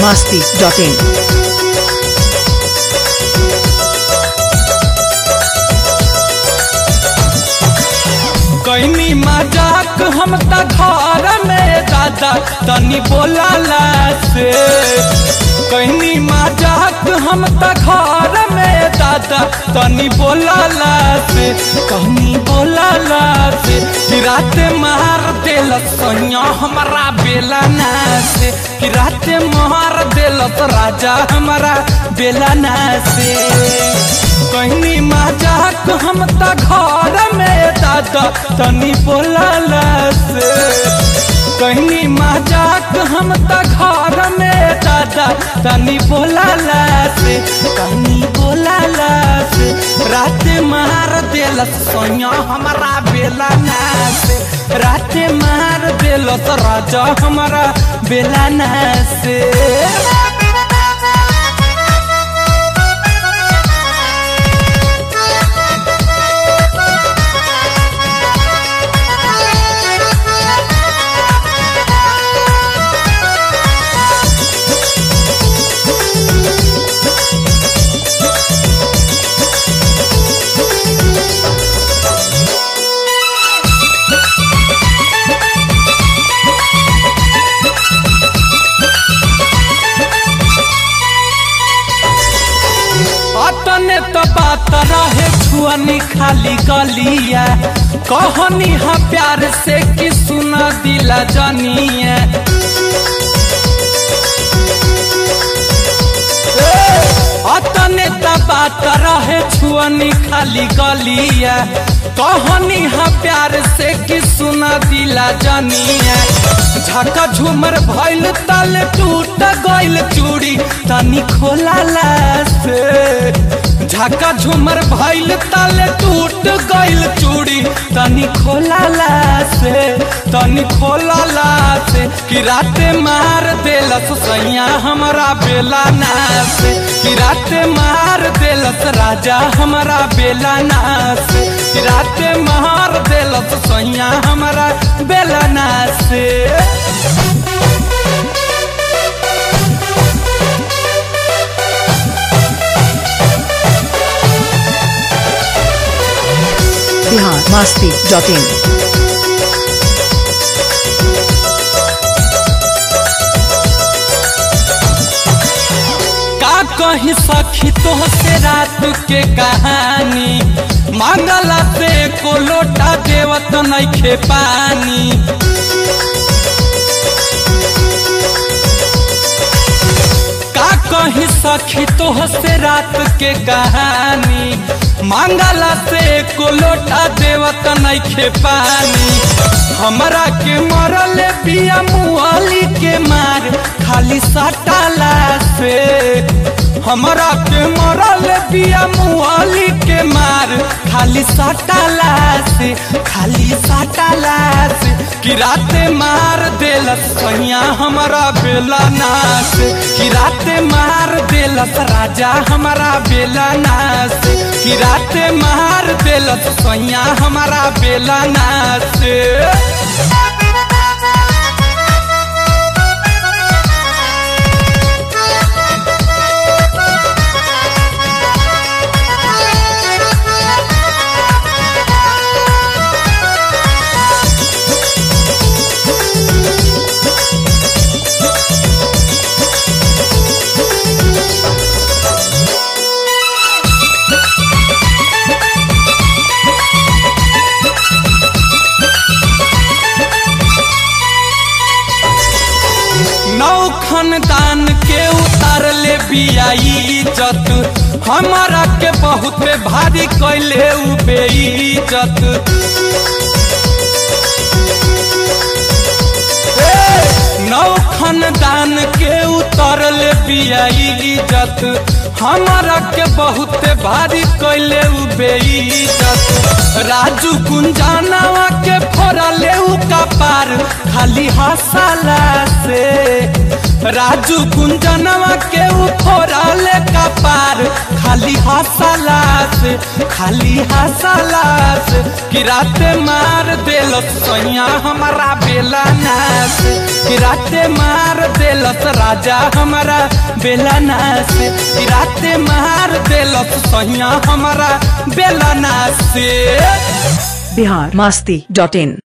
masti.in. कैनी मजाक हम त घर में दादा तनी बोलाला से कैनी मजाक हम त घर में दादा तनी बोलाला से कहनी बोलाला से कि रात मार देल सैया हमारा बेला ना से कि रात मार देल राजा हमारा बेला ना से कहनी मजाक हम त घर में दादा तनी बोलाला से कहनी मजाक हम त घर में दादा तनी बोलाला से कहनी बोलाला से रात मार देलस सोया हमारा बेला ना से रात मार देलस राजा हमारा बेला ना से अतने तो बात रहे छुअनी खाली गलिया कहनी हा प्यार से कि सुना दिला जनिया अतने तो बात रहे छुअनी खाली गलिया कहनी हा प्यार से कि सुना दिला जनिया झका झूमर भइल तल टूट गइल चूड़ी तनी खोलाला से झका झूमर भइल तल टूट गइल चूड़ी तनी खोलाला से तनी खोलाला से कि रात मार देलस सैया हमरा बेला ना से कि रात मार देलस राजा हमरा बेला ना से कि रात मार देलस सैया हमरा बेला ना से Bihar masti.in. का कही सखी तो से रात के कहानी मांगला से को लोटा देवत नइखे पानी का कही सखी तो से रात के कहानी मांगला से को लोटा देवत नइखे पानी हमरा के मरल पिया मुआली के मार खाली सटाला से हमरा के मरल पिया मुआली के मार खाली सटाला से खाली सटाला से कि रात मार देलस सैया हमरा बेला नास कि रात मार देलस राजा हमरा बेला नास कि रात मार देलस सैया हमरा बेला नास नौ खानदान के उतार ले बियाई इज्जत हमारा के बहुत भारी कैले उ बेइज्जत नौ खानदान के उतर ले बियाई इज्जत हमारा के बहुत भारी कैले उ बेइज्जत राजू कुंजानावा के फोड़ले उ कपार खाली हंसाला से राजू कुंजनवा के उखोरा ले कपार खाली हसला से खाली हसला से कि रात मार देलस सैया हमारा बेला नास कि रात मार देलस राजा हमारा बेला नास कि रात मार देलस सैया हमारा बेला नास बिहार मास्ती डॉट इन